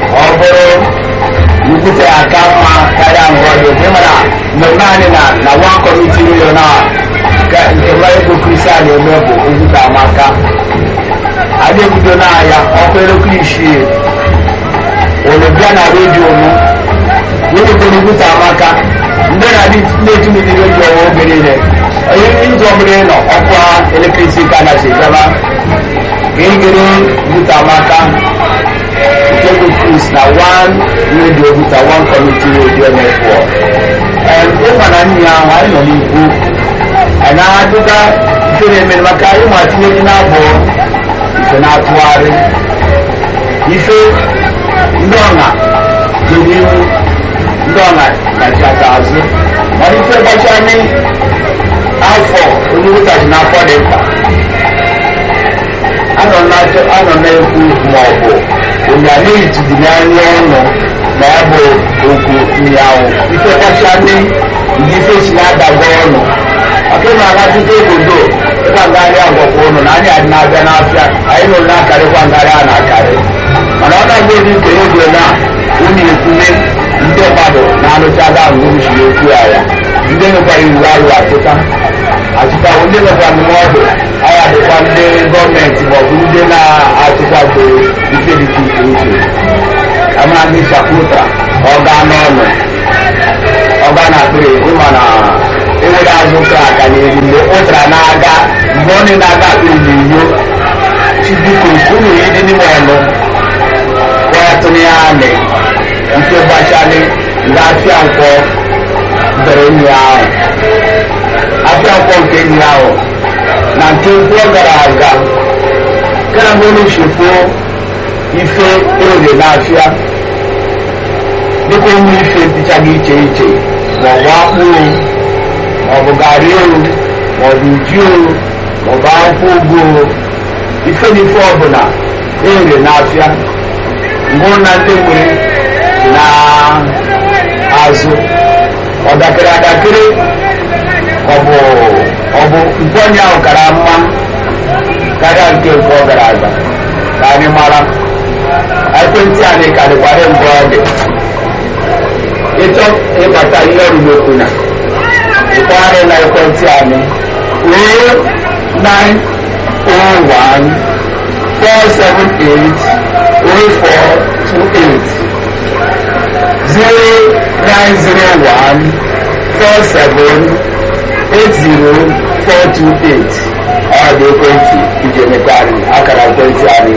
ọ bụrụ nkwute aka mma karịa ngwa ọjọọ ị mara mmemme anyị na na one community million a ka nke mmadụ kristian na-eme bụ okwute amaka anyị ebido n'ahịa ọkụ elekere isii unu bịa na redio mụ wetetara okwute amaka ndị na-eji mmiri redio ọwa oge niile onye izu ọbụla ị nọ ọkwa elekere isii ka na-esi gaba ka ị gere okwute amaka nke bụ Chris na one radio buta one community radio network ụkwa na nyi ahụ anyị nọ n'ikwu anyị na-adụga ife na-emere maka ịma tinye gị n'abụ ife na-atụgharị ife ndị ọna dị n'ihu ndị ọna nachata azụ mana ife gbacha anyị afọ onye wụtachi n'afọ dị mkpa anọ na-ekwu ma ọ bụ onye na-ejidi n'anya ọnụ na ya bụ okwu nyawu ife kacha ndị ndị ife si na-adago ọnụ maka ịma aga tupu obodo ịba ngarị agwakwa ụnụ na anyị adị na-abịa n'afịa anyị nụrụ na-akarịkwa ngarị a na-akarị mana ọ na-agba ezi nke ego na unu ekwume ndị mmadụ na-anụchaga ngwuru siri okwu ya ya ndị nwekwara iwu arụ achịta achịta ndị nwekwa ndụmọdụ anyị adịkwa ndị gọọmenti maọbụ ndị na-achịkwado ike dị iche iche amaghị shaputa ọga n'ọnụ ọga na akpịrị ịma na enwere azụ ka aka n'elu mgbe ụtara na-aga mgbe ọ na-aga akpịrị n'inyo chibiko unu ịdị n'ime ọnụ kwatụrụ ya anị nke gbachali ndị afịa nkwọ bere nri ahụ afịa nkwọ nke nri ahụ na nke nkwọ gara aga kana mbonu shefo ife oge n'afịa dịka ụmụ ife dịchaghị iche iche maọbụ akpụ maọbụ garị o maọbụ ji o maọbụ akwụkwọ ugu ife na ife ọbụla ere n'afịa mbụ na ndị nwere na azụ ọdakịrị adakịrị ọbụ ọbụ nkwenye ahụ kara mma karịa nke nke ọ gara aga ka anyị mara ekwentị anyị karịkwara mgbe ọ dị ịchọ ịbata ihe ọrụrụ okwu na ịkpọgharị na ekwentị anyị ruo 901 478 0428 0901 47 80428 ọ dị ekwentị iji emekarị akara ekwentị anyị